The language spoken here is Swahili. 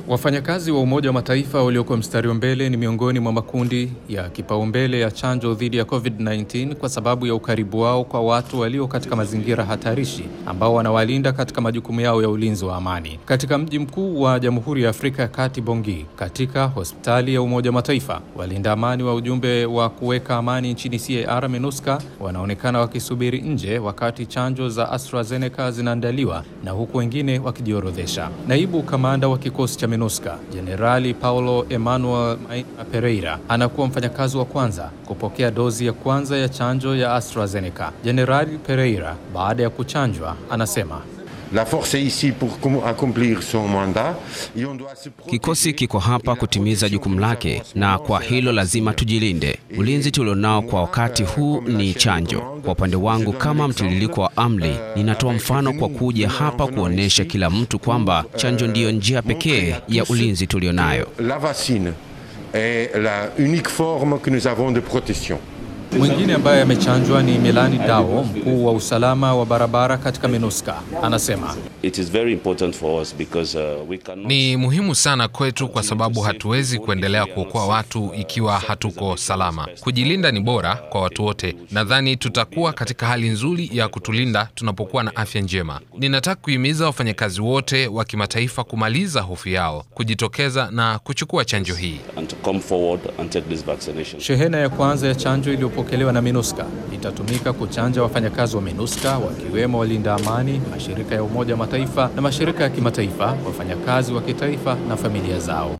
Wafanyakazi wa Umoja wa Mataifa walioko mstari wa mbele ni miongoni mwa makundi ya kipaumbele ya chanjo dhidi ya COVID-19 kwa sababu ya ukaribu wao kwa watu walio katika mazingira hatarishi ambao wanawalinda katika majukumu yao ya ulinzi wa amani. Katika mji mkuu wa Jamhuri ya Afrika ya Kati, Bongi, katika hospitali ya Umoja wa Mataifa, walinda amani wa ujumbe wa kuweka amani nchini CAR MINUSCA wanaonekana wakisubiri nje wakati chanjo za AstraZeneca zinaandaliwa na huku wengine wakijiorodhesha. Naibu kamanda wa kikosi cha MINUSCA Jenerali Paulo Emmanuel Maina Pereira anakuwa mfanyakazi wa kwanza kupokea dozi ya kwanza ya chanjo ya AstraZeneca. Jenerali Pereira baada ya kuchanjwa anasema La force est ici pour accomplir son mandat et on doit se Kikosi kiko hapa kutimiza jukumu lake, na kwa hilo lazima tujilinde. Ulinzi tulionao kwa wakati huu ni chanjo. Kwa upande wangu, kama mtiririko wa amri, ninatoa mfano kwa kuja hapa kuonyesha kila mtu kwamba chanjo ndiyo njia pekee ya ulinzi tulionayo. La vaccine est la unique forme que nous avons de protection. Mwingine ambaye amechanjwa ni Melani Dao, mkuu wa usalama wa barabara katika MINUSCA. Anasema It is very important for us because uh, we cannot... Ni muhimu sana kwetu kwa sababu hatuwezi kuendelea kuokoa watu ikiwa hatuko salama. Kujilinda ni bora kwa watu wote. Nadhani tutakuwa katika hali nzuri ya kutulinda tunapokuwa na afya njema. Ninataka kuhimiza wafanyakazi wote wa kimataifa kumaliza hofu yao, kujitokeza na kuchukua chanjo hii. and to come forward and take this vaccination. shehena ya kwanza ya chanjo iliyopokelewa na MINUSCA itatumika kuchanja wafanyakazi wa MINUSCA wakiwemo walinda amani, mashirika ya Umoja wa Mataifa na mashirika ya kimataifa, wafanyakazi wa kitaifa na familia zao.